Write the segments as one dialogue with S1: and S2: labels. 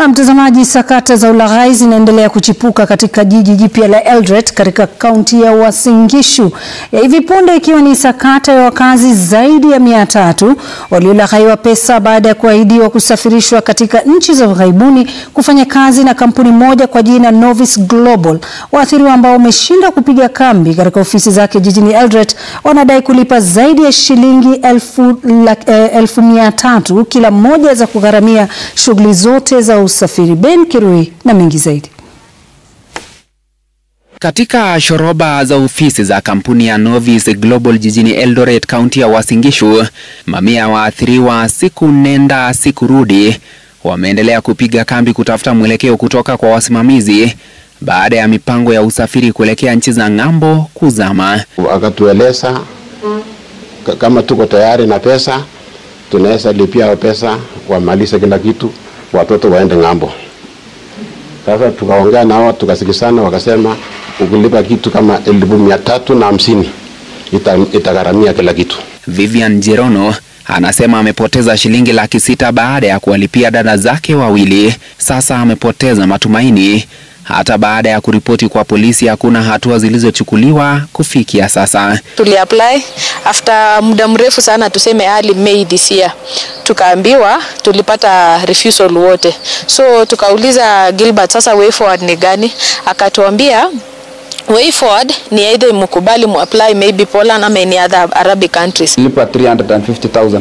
S1: Na mtazamaji, sakata za ulaghai zinaendelea kuchipuka katika jiji jipya la Eldoret katika kaunti ya Uasin Gishu, ya hivi punde ikiwa ni sakata ya wakazi zaidi ya mia tatu waliolaghaiwa pesa baada ya kuahidiwa kusafirishwa katika nchi za ughaibuni kufanya kazi na kampuni moja kwa jina Novis Global. Waathiriwa ambao wameshindwa kupiga kambi katika ofisi zake jijini Eldoret wanadai kulipa zaidi ya shilingi elfu, eh, elfu mia tatu kila mmoja za kugharamia shughuli zote za usafiri. Ben Kirui na mengi zaidi.
S2: Katika shoroba za ofisi za kampuni ya Novis Global jijini Eldoret, kaunti ya Uasin Gishu, mamia ya waathiriwa siku nenda siku rudi wameendelea kupiga kambi kutafuta mwelekeo kutoka kwa wasimamizi baada ya mipango ya usafiri kuelekea nchi za ng'ambo kuzama.
S3: Akatueleza kama tuko tayari na pesa tunaweza lipia pesa wamalize kila kitu, watoto waende ng'ambo. Sasa tukaongea nao tukasikizana, wakasema ukilipa kitu kama elfu mia tatu na hamsini itagharamia kila kitu.
S2: Vivian Jerono anasema amepoteza shilingi laki sita baada ya kuwalipia dada zake wawili. Sasa amepoteza matumaini hata baada ya kuripoti kwa polisi hakuna hatua zilizochukuliwa kufikia sasa.
S4: Tuli apply after muda mrefu sana, tuseme early May this year, tukaambiwa tulipata refusal wote, so tukauliza Gilbert, sasa way forward ni gani? Akatuambia way forward ni either mkubali mu apply maybe Poland ama any other Arabic countries.
S5: Lipa 350,000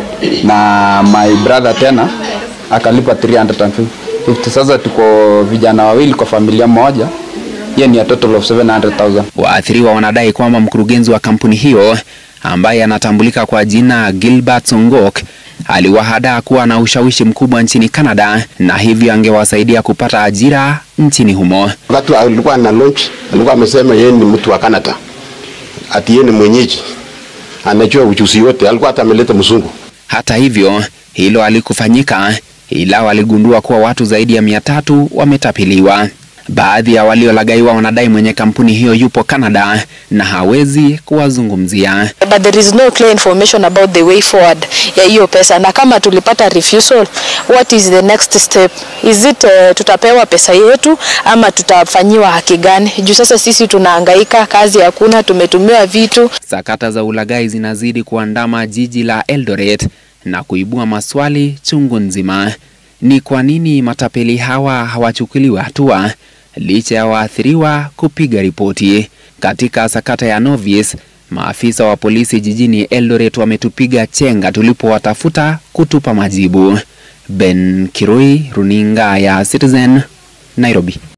S5: na my brother tena akalipa 350 50. Sasa tuko vijana wawili kwa familia moja, hiyo ni a total of 700,000.
S2: Waathiriwa wanadai kwamba mkurugenzi wa kampuni hiyo ambaye anatambulika kwa jina Gilbert Songok aliwahadaa kuwa na ushawishi mkubwa nchini Canada na hivyo angewasaidia kupata ajira nchini humo.
S3: Wakati alikuwa na launch, alikuwa amesema yeye ni mtu wa Canada, ati yeye ni mwenyeji, anajua ujuzi yote, alikuwa hata ameleta mzungu.
S2: Hata hivyo hilo halikufanyika ila waligundua kuwa watu zaidi ya mia tatu wametapiliwa. Baadhi ya waliolagaiwa wanadai mwenye kampuni hiyo yupo Canada na hawezi kuwazungumzia.
S4: But there is no clear information about the way forward ya hiyo pesa, na kama tulipata refusal, what is the next step? Is it uh, tutapewa pesa yetu ama tutafanyiwa haki gani? Juu sasa sisi tunahangaika, kazi hakuna, tumetumiwa vitu.
S2: Sakata za ulaghai zinazidi kuandama jiji la Eldoret na kuibua maswali chungu nzima. Ni kwa nini matapeli hawa hawachukuliwi hatua licha ya waathiriwa kupiga ripoti? Katika sakata ya Novis, maafisa wa polisi jijini Eldoret wametupiga chenga tulipowatafuta kutupa majibu. Ben Kirui, runinga ya Citizen, Nairobi.